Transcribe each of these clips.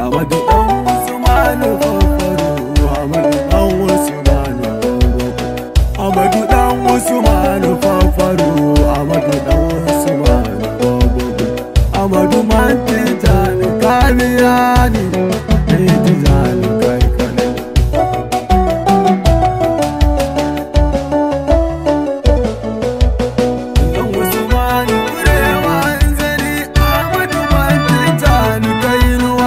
Amadu ɗan Usmanu Fafaro Amadu ɗan Usmanu Amadu ɗan Usmanu Fafaro Amadu ɗan Usmanu Amadu Mantin Jani Kamiyani Eti Jani Kai Kanai Ɗan Usmanu Kurewa Zari Amadu Mantin Jani Kainuwa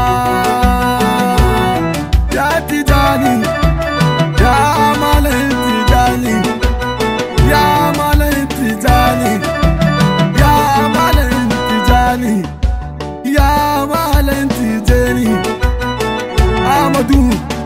Ya Tijani Ya Malam Tijani Ya Malam Tijani Ya Malam Tijani Ya Malam Tijani Amadu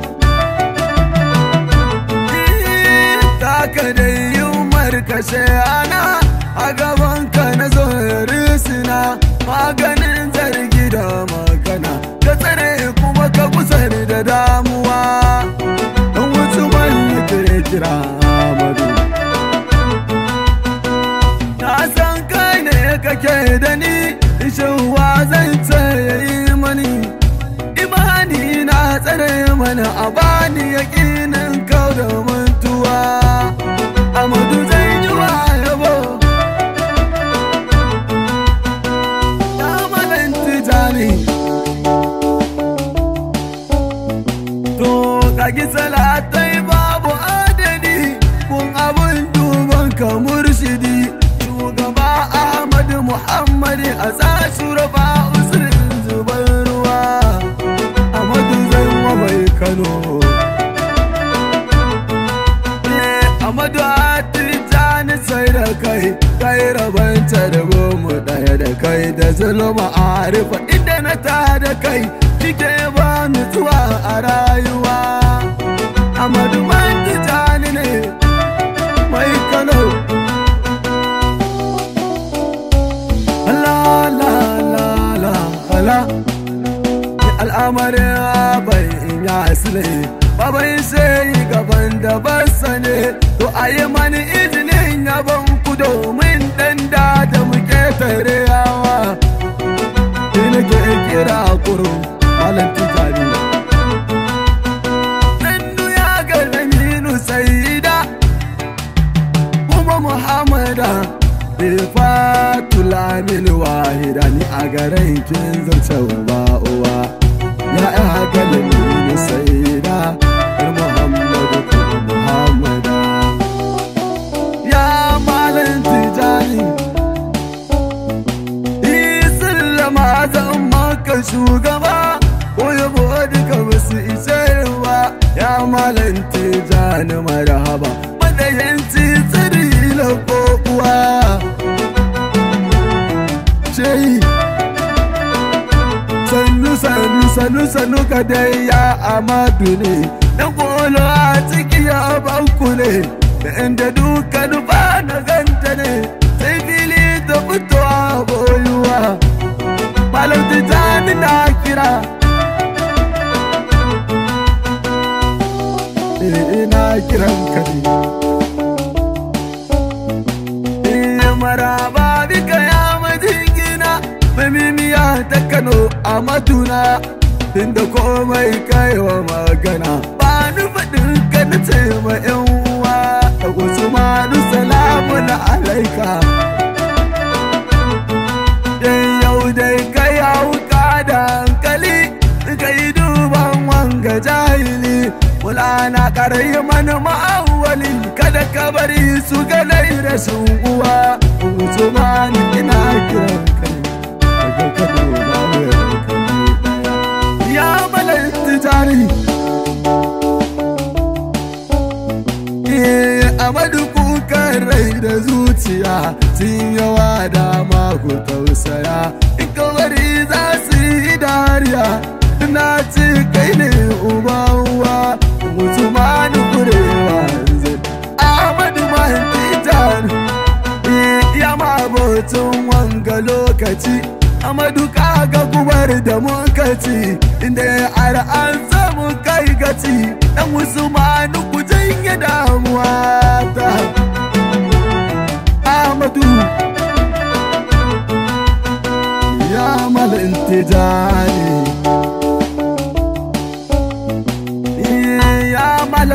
Taka da yumar kashe ana a gabanka na zo risina maganin zargi da magana ka tsare kuma ka kusar da damuwa don wasu mallake kira Amadu Na san kai ne kake da ni shin wa zan ce yayi mani imani na tsare mana a bani yakinin kau da mantuwa Amadu zan yi wa yabo Na malan tijani To kagi salatai babu adadi kun abun duban ka murshidi shugaba Ahmad Muhammad a sashi raba usulin zuban ruwa Amadu zai wa mai Kano Eh, Amadu Atijani sai da kai kai rabanta da goma ɗaya da kai da zulma arifa inda na ta da kai kike ba nutsuwa a rayuwa Amadu Atijani ne mai Kano La la la la la al'amarin bai ya asile babai sai gaban da basa ne to a yi mani izinin yaban ku domin dan da da muke tare yawa ni nake kira kuro malam tijani dan ya ga laminu saida kuma muhammada Ifatul Amin wahida ni a garin kin zance uba uwa ya ya galimi saida yar Muhammadu kuma Muhammada ya malam tijani Isallama zan maka shugaba ko yabo duka basu isarwa ya malam tijani marhaba madayanci tsiri na kokuwa ce sannu sannu sannu sannu ka dai ya amadu ne na kolo a ciki ya banku ne da inda duka nufa na ganta ne sai fili ta fito a boyuwa malam tijani na kira ina kiran ka ne maraba bika ya majingina mamimiya ta kano a matuna inda komai kaiwa magana ba ni faɗin ka na ce ma yan uwa da wasu manu salamu na alaika yan yau dai kai hauka da hankali kai duban wanga jahili Mulana karai mana ma'awali kada ka bari su ganai da sun uwa Usman ina kiran kai daga Kano ba mai kai ya malai tijari Eh Amadu kukan rai da zuciya sun yawa dama ku tausaya in ka bari za su yi dariya na ce kai ne uba uwa Usman kurewa zai Ahmadu Mahdijan ya mabocin wanga lokaci Amadu kaga gubar da muka ci inda har an samu kai gaci dan Usman ku janye damuwa ta Ahmadu ya mal intijani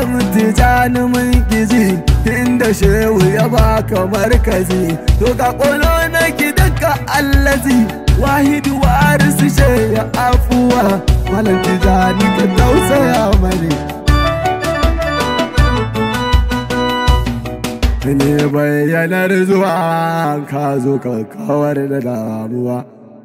malam tijani mun gizi inda shehu ya baka markazi to ga kolo na gidanka allazi wahidu warisu she ya afuwa malam tijani ka tausaya mani ne bayyanar zuwa ka zo ka kawar da damuwa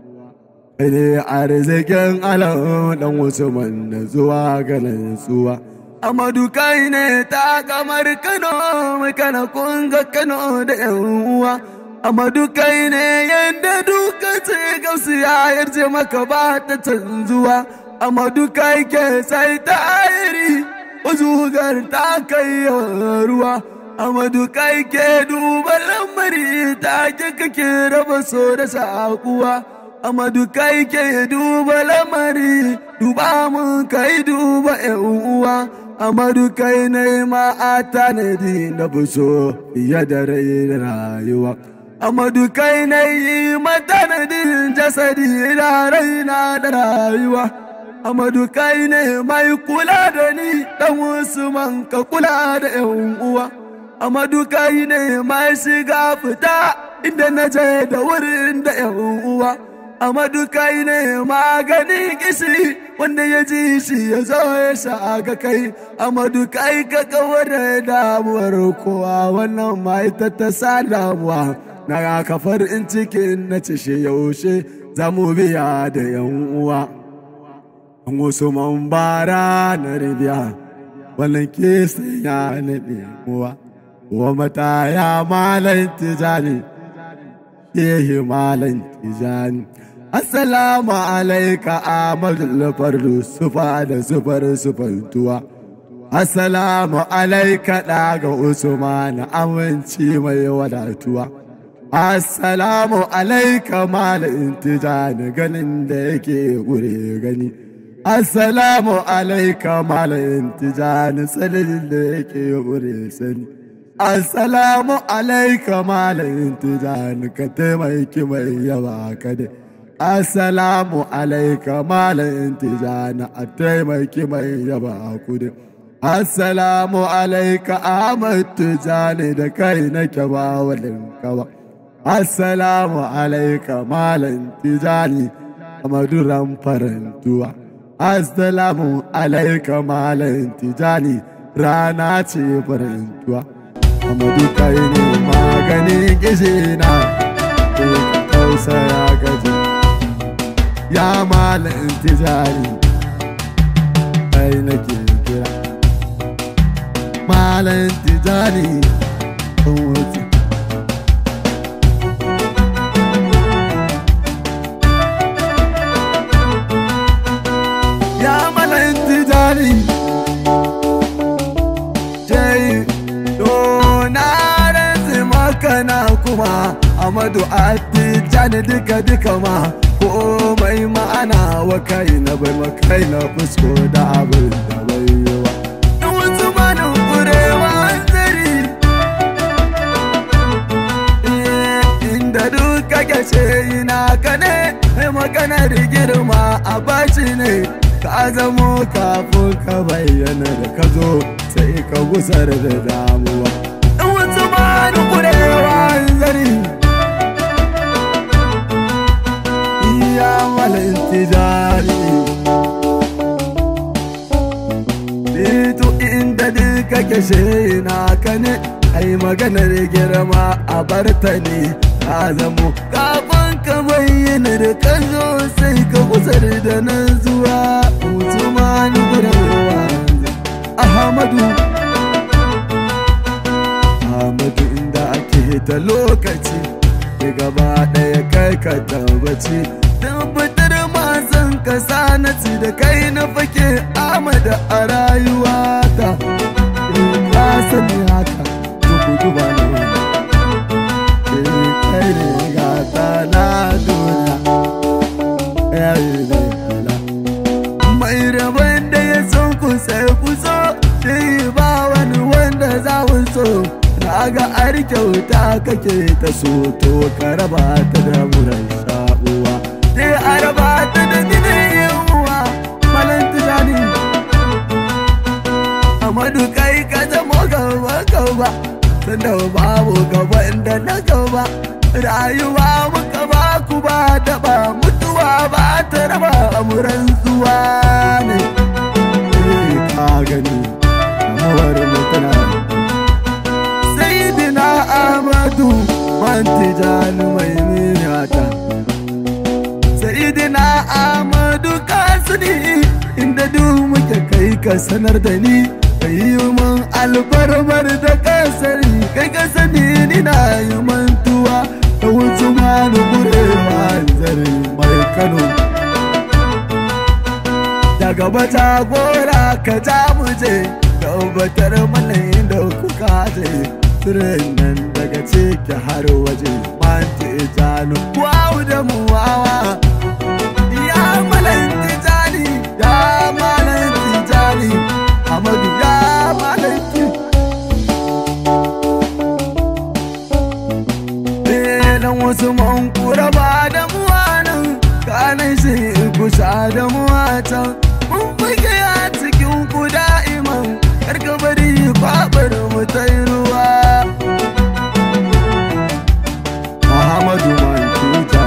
ne arzikin alam dan usman da zuwa ga nutsuwa amadu kai ne ta kamar kano mai kana kunga kano da yan uwa amadu kai ne yadda duka ce gausu ya yarje maka ba ta canzuwa amadu kai ke sai ta ayiri uzugar ta kai ruwa amadu kai ke duba lamari ta ke kake raba so da sakuwa Amadu kai ke duba lamari, duba mun kai duba uwa. Amadu kai ne ma a tanadi na buso fiye da rai da rayuwa. Amadu kai ne yi matanadin jasadi da raina da rayuwa. Amadu kai ne mai kula da ni dan Usman ka kula da yan uwa. Amadu kai ne mai shiga fita inda na je da wurin da yan uwa. Amadu kai ne maganin kishi wanda ya ji shi ya zo ya sha ga kai Amadu kai ka kawar da damuwar kowa wannan ma ita ta sa damuwa na kafar in cikin na ci shi yaushe za mu biya da yan uwa an wasu man bara na ribiya wannan ke ya na ɗemuwa wa mata ya malan tijani yehi malan tijani Assalamu alaika Ahmadu fardu sufa da sufar sufantuwa. Assalamu alaika ɗaga Usman aminci mai wadatuwa. Assalamu alaika malin tijani ganin da yake gure gani. Assalamu alaika malin tijani sanin da yake gure sani. Assalamu alaika malin tijani ka taimaki mai yawa kadai. Assalamu alaika malam tijana a taimaki mai yaba kudi. Assalamu alaika Ahmad tijani da kai nake ba walin kawa. Assalamu alaika malam tijani a maduran farantuwa. Assalamu alaika malam tijani rana ce farantuwa. Amadu kai ne maganin gishina, ko ka tausaya gaji. ya malin tijari kai nake kira malin tijari kan wuce ya malin tijari jai donaran makana kuma amadu attijani duka duka ma komai ma'ana wa kai na bai makai na fusko da abin da bai yi wa. In wasu manin kurewa zari inda duka gashe ina ka ne mai maganar girma a bashi ne ka zamo kafin ka bayyana da ka zo sai ka gusar da damuwa. In wasu manin kurewa zari ya malin tijari Dito inda duka kashe na ka ne ai maganar girma a barta ne ka zamo kafin ka bayyana da ka zo sai ka kusar da nan zuwa Usman Gurawa Ahmadu Ahmadu inda ake ta lokaci gaba ɗaya kai ka tabbaci tabbatar masan ka sanaci da kai na fake amada a rayuwa ta ka sani haka to ku duba na wani kai ne gata na duniya mai rabon da ya son ku sai ku so shi ba wani wanda za ku so ga ar kyauta kake ta so to ka raba ta da muran sha'uwa sai a raba ta da ginin yawa malan tunani amadu kai rayuwa muka ba ku ba taɓa mutuwa ba ta raba amuran zuwa ne ka gani amuwar mutuna Sayyidina Ahmadu Mantijani mai minata Sayyidina Ahmadu kasani inda duk muke kai ka sanar da ni kai yi mun alfarmar da kasari kai ka sani ni na yi mantuwa da wuce ma da gurewa zare mai Kano daga bata gora ka ja mu je tabbatar mana inda kuka je Turin nan daga ciki har waje Manti janu Wawu da mu wawa Ya malan tijani Ya malan tijani Amadu ya malan tijani wasu man kura ba da muwanan Kanan shi kusa da muwatan Mun buge a cikin ku da'iman Karka bari kwabar mu ta yi ruwa Muhammadu man tuta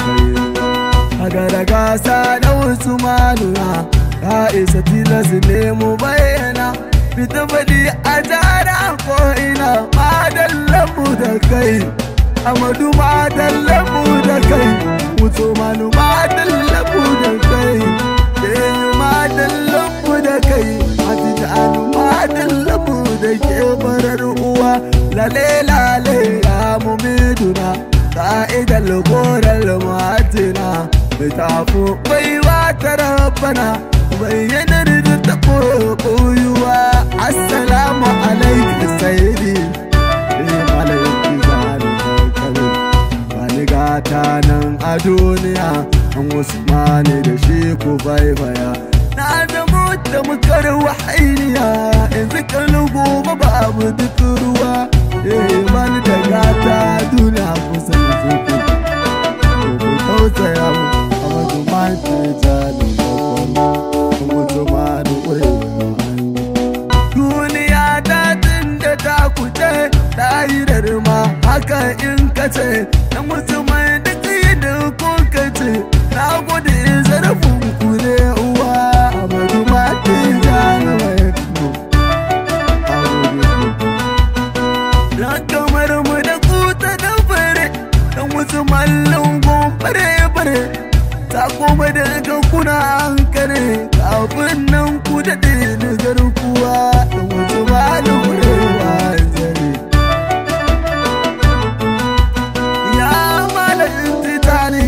Agara gasa da wasu maluna Ka isa tilas ne mu bayyana Fita faɗi a jara ko ina Madallan mu da kai Amadu madallan mu da kai Mutu manu madallan mu da kai Deyu madallan mu da kai Hatita anu madallan mu da ke farar uwa Lale lale ya mu miduna Ka'idar korar matina Mai tafi baiwa ta rabbana Bayyanar da ta koyuwa Assalamu alaikum sayyidi Eh malaiki zani kare Bani gata nan a duniya An wasu mani da shi ku baibaya Na zama da mukar wahainiya Yanzu kallu gobe babu duk ruwa Eh bani da gata duniya kusa da zuku Ku tausaya mu a mazuman tijani babban mutuman ƙurewa Duniya ta tun da ta kuce ɗahirar ma haka in kace Na musulmai da tsaye da kun kace Na gode zarafin ku ne uwa a mazuman tijani mai kano A gode ku Dan kamar mu da kuta da fare Dan wasu mallon gomfare fare Ta koma daga kuna an kare Kafin nan ku daɗe na garkuwa Dan wasu mallon wurewa zare Ya malayin titani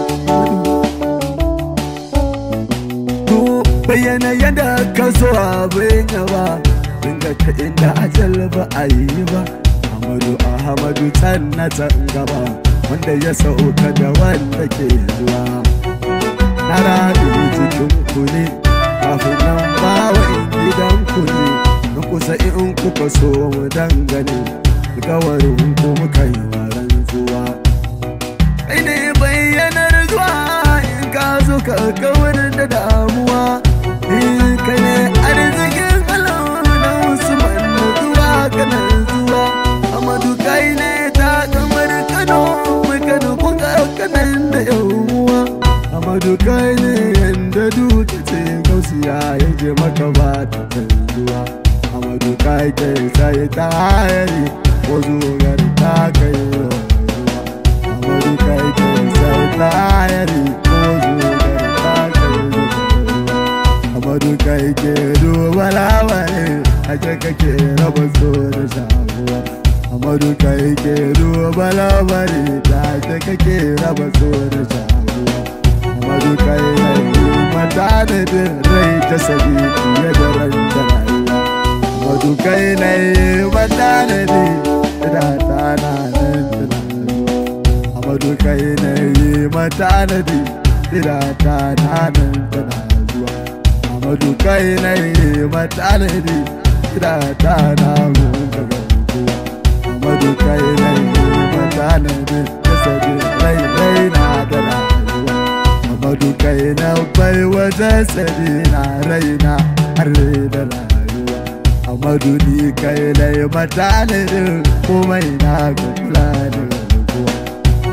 To bayyana yadda ka so abin yaba Dinga ta inda ajal ba a yi ba Amadu Ahmadu can na can gaba Wanda ya sauka da wanda ke zuwa Na raɗi cikin ku ne Kafin nan bawa in gidan ku ne Na kusa in kuka so mu dangane Alkawarin ku muka yi waran zuwa Kai ne bayyanar zuwa in ka zo ka kawar da damuwa In kai ne arzikin Allah na Usman na zuwa kanan zuwa Amadu kai ne ta kamar Kano mai Kano kun ga kanan da yawuwa Amadu kai ne yanda duka ce gausiya ya je maka ba ta canzuwa Amadu kai kai sai ta hayari ko zugar ta kai ruwa Amadu kai kai sai ta hayari ko zugar ta kai ruwa Amadu kai ke duba labarai a ce kake raba so da shaguwa Amadu kai ke duba labari ta ce kake raba so da shaguwa Amadu kai yi mata da rai ta sabi fiye da ran da rayuwa Amadu kai na yi mata da da ta na nan da rayuwa Amadu kai na yi mata da da ta na nan da rayuwa Amadu kai na yi mata da da ta na gunga ganguwa Amadu kai na yi mata da da sabi rai rai na da rayuwa Amadu kai na bai wajen sabi na raina har da rayuwa Amadu ni kai na yi mata da komai na ga kula da rayuwa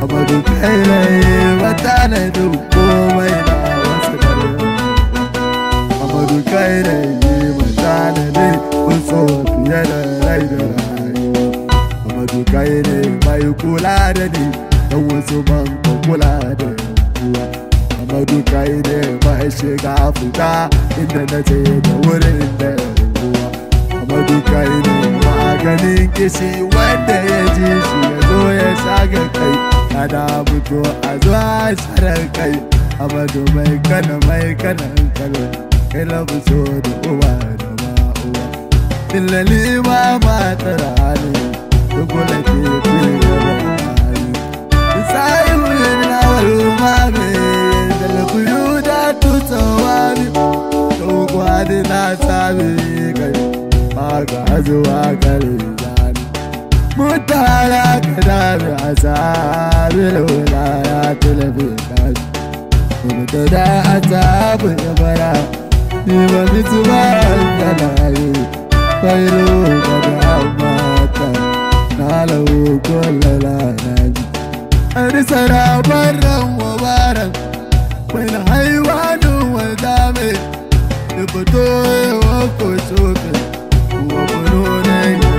Amadu kai ne mata na duk komai na wasu dare Amadu kai ne mata na duk kuso fiye da rai da rayu Amadu kai ne mai kula da ni don wasu ban kula da yawa Amadu kai ne mai shiga fita inda na je da wurin da yawa Amadu kai ne maganin kishi wanda ya ji shi ya zo ya shaga kai Kada fito a zuwa sharar kai Amadu mai kana mai kana kalo kai na so da uwa da ma'uwa Illali ma matar hannu duk wanda ke fiye da hannu Sai wurin na walma mai dalkuyu da tutawani Togwadi na sami kai Maka zuwa kare zani Mutara ka dami a sabi lula ya tilafi kaji Mutu da a sabi ya bara Ni ba mitu ba kanayi Kwairu ka da mata Na lau kullala na ji Arisara barran wa baran Wani haiwanin wanda mai Da fito yawa ko tsokin Wa kuno na yi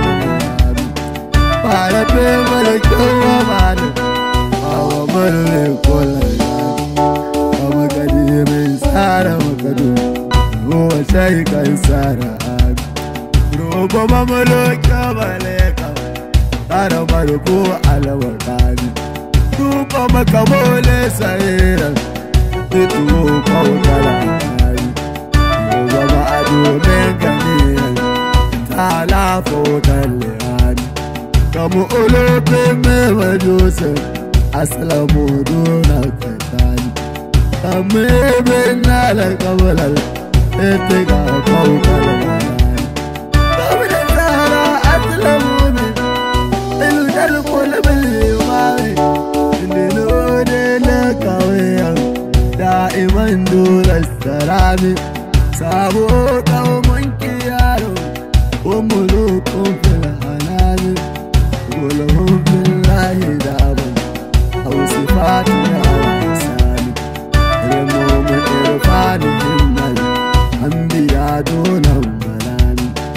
Para pe mara kyawa mana Awa mara mai kola Kama gadi mai tsara makado Ruwa shayi kan tsara abi Roba mamalo kyama leka Tsara mara ko alawar kani Tuka maka mole sayiran Fituwo kawo kala ari Roba ma a domin ganiyan Ta lafa wutar lihani kamu olope mewa joseph asalamu duna katani kamu ebe nala kabalal ete ga kawu kalamarani kamu da tsara asalamu ne ilu dalu kola bali mare indilu de na kawayan da'iman dole sarami sabo kawo manki yaro umulukun fil hanami ولهم في الله دعم أو صفات أو إحسان رموم إرفان همل أنبياء دونهم منان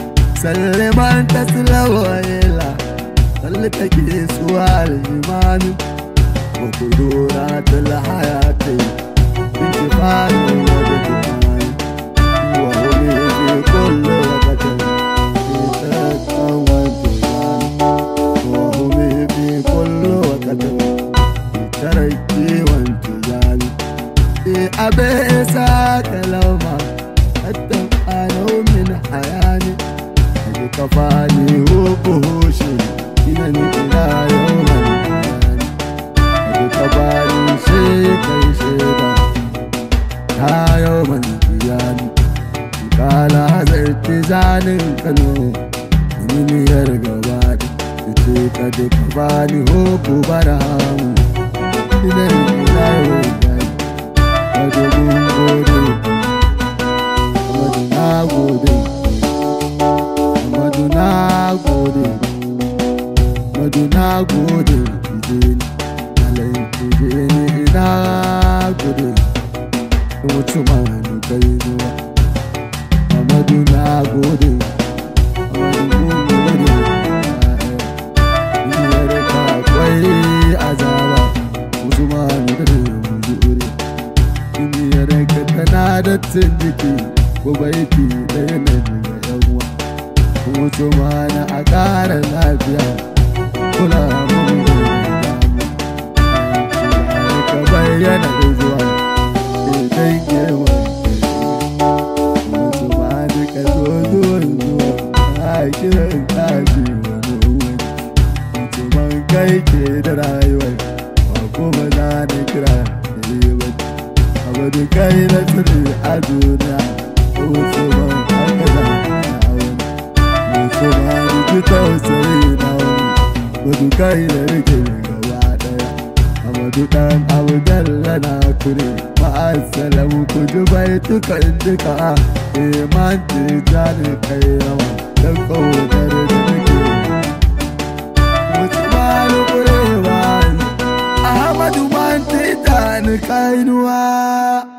سلمان تسلم إلى سلتك سؤال الإيمان وقدورات الحياة انتفاع ودكمان وهم في كل وقت في تركا وانتظار وهم في كل وقت تركي وانتظار في أبيسا كلوما حتى أنا من حياني أجي كفاني وبوشي إنني إلى يوم القيامة أجي كفاني شيء كي شيء ta yau man biyani kala hazarci zanin kano duniyar gaba da ce ka duka bani hoko bara hamu idan ina yau gani wadda gun gode wadda na gode wadda na gode wadda na gode ije ni alayin ije ni ina gode mutu manu kai zuwa Amadu na gode Amadu mun gode Iyar ka kwai azaba Usman da mujure Iyar ka tana da jiki ko baiti ɗaya na daga yan uwa Mutu mana a ƙara lafiya Kula mun gode ka bayyana da zuwa Idan girman Mutu ma duka zo zuwan zuwa a kiran kaji wani wani Mutu man kai ke da rayuwar ba kuma za na kira da ribar Abu da kai na tsiri a duniya Mutu man haka za na wani Mutu ma duki tausayi na wani Mutu kai da rike gaba daya Amadu dan abu dalla na kure ma'asalamu ku dubai tukan duka iman tijani kai yawa don kaunar da nake mutu malu kurewa kainuwa